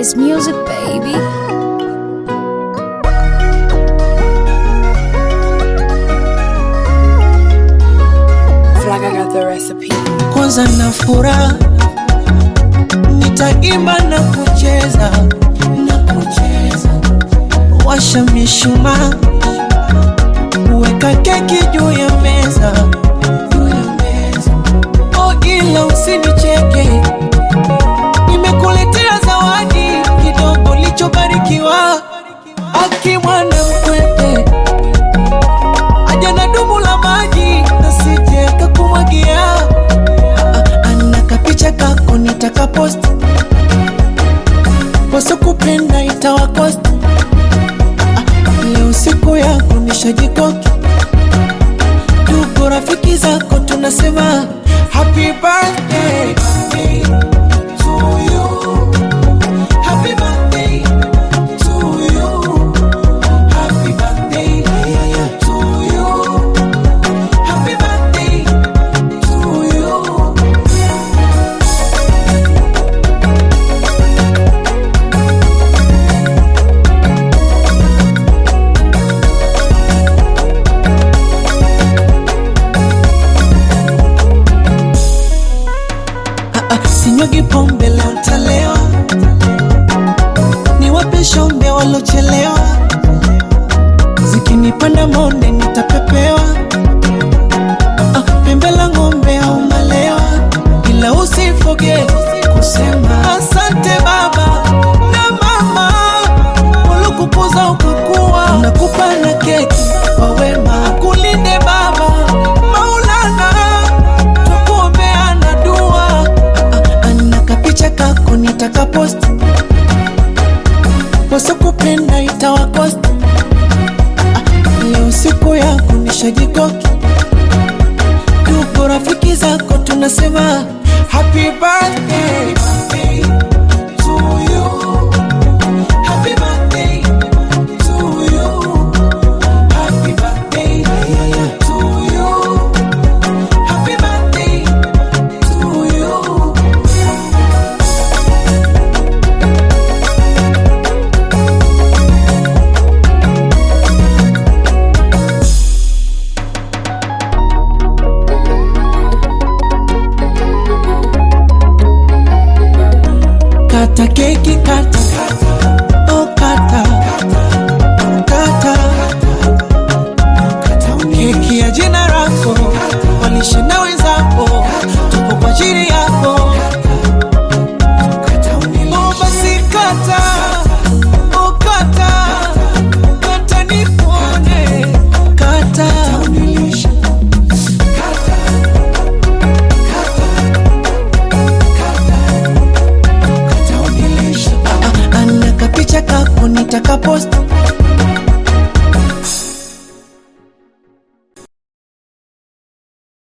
It's music, baby. Feel like I got the recipe. kwanza na furaha, nitaimba na kucheza na kucheza, washa mishumaa, weka keki juu ya meza juu ya meza. Oh, ila usinicheke, nimekuletea zawadi kidogo lichobarikiwa, akimwana mkwete aja na dumu la maji nasije kakumwagia ana kapicha kako nitaka post wasokupenda itawakost leo siku yako nishajikoki tuko rafiki zako tunasema happy birthday to you. Happy birthday to you. Happy birthday to you. Happy birthday to you. Ah, ah, Sinyugi pombe leo ntalewa, niwape shombe walochelewa, zikinipanda monde nitapepewa, Ah, pembe la ng'ombe au malewa, ila usifoge kusema asante baba na mama waliokukuza ukakuwa, nakupa na keki kwa wema, kulinde baba Maulana tukuombeana dua Ah, ana kapicha kako nitaka post wasokupenda itawakost Ah, leo siku yako nishajikoki tuko rafiki zako tunasema happy birthday to you. Happy birthday to you. Happy birthday to you. Happy birthday to you. Kata keki kata Oh kata Kata Keki ya jina lako Walishe na wenzako Tupo kwa ajili yako Oh basi kata Oh kata Kata nipone Kata Ah, ana kapicha kako nitaka post